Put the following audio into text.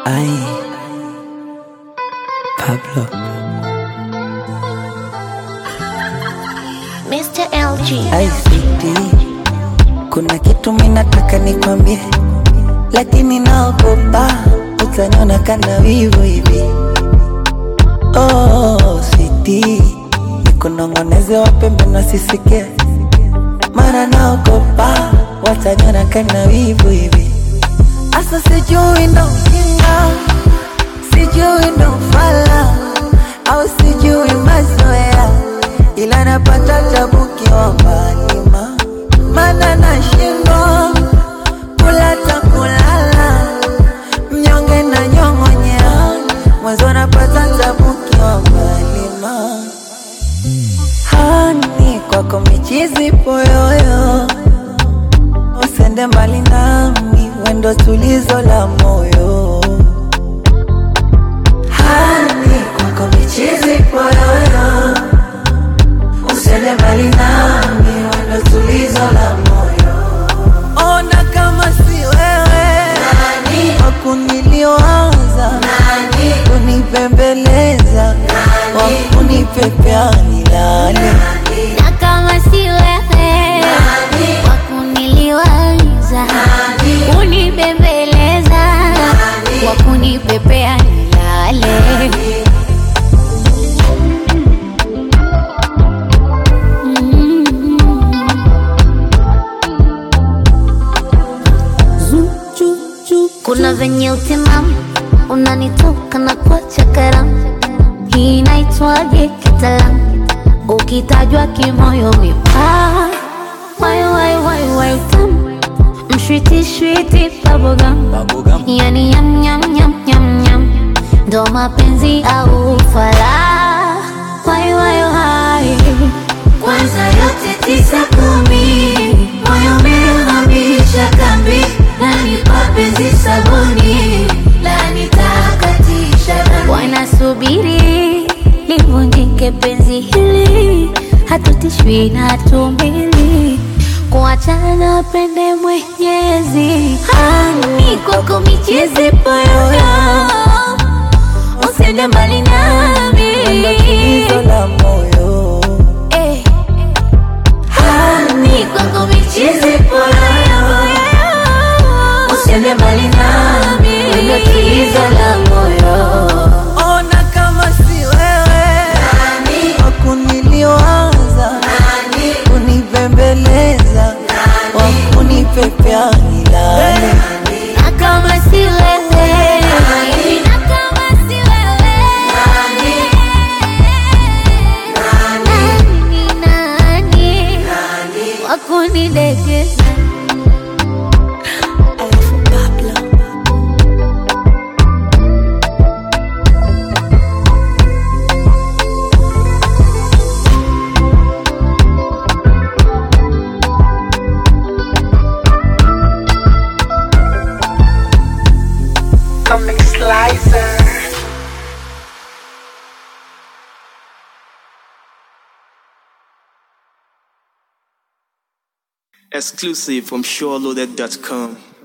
Ay, Pablo. Mr. LG. Ay, sweetie, kuna kitu minataka nikwambie, lakini naogopa utaniona kana wivu hivi. Oh, sweetie, nikunong'oneze wapembe wasisikie, mara naogopa wataniona kana wivu hivi. Asa sijui ndo ujinga, sijui ndo ufala, au sijui mazoea, ila napata tabu kiwa mbali ma mana nashindwa kula ta kulala, mnyonge na nyong'onyea, mwanzo napata tabu kiwa mbali ma hani kwako michizi poyoyo usende mbali nami, wendo tulizo la moyo. Hani kwako michizi poyoyo, usende mbali nami, wendo tulizo la moyo. Ona kama si wewe wakuniliwaza, kunipembeleza, wakunipepea nilale Na kama si wewe wa kuniliwaza, kunibembeleza, wa kunipepea nilale. Kuna venye utimamu unanitoka na kuacha karamu, hii inaitwaje kitaalamu? Ukitajwa kimoyo mipaa, wai wai wai wai tamu, mshwiti shwiti bubblegum, yani yam yam yam yam yam, ndo mapenzi au ufala, wai wai wai kwanza yote tisa kumi, moyo umehamisha kambi, nani mapenzi sabuni, la nitakatisha dhambi. Wanasubiri livunjike penzi hili, hatutishwi na hatumbili kuachana pende Mwenyezi. Hani kwako michezi poyoyo, usende mbali nami wendo tulizo la moyo. Eh. Hani kwako michizi poyoyo, usiende mbali nami, wendo tulizo la moyo. Ona kama si wewe wakuniliwaza, kunipembeleza, wakunipepea nilale. Na kama si wewe, na kama si wewe, nani nani wakunidekeza Alafu Pablo. Comic Slicer. Exclusive from SureLoaded.com.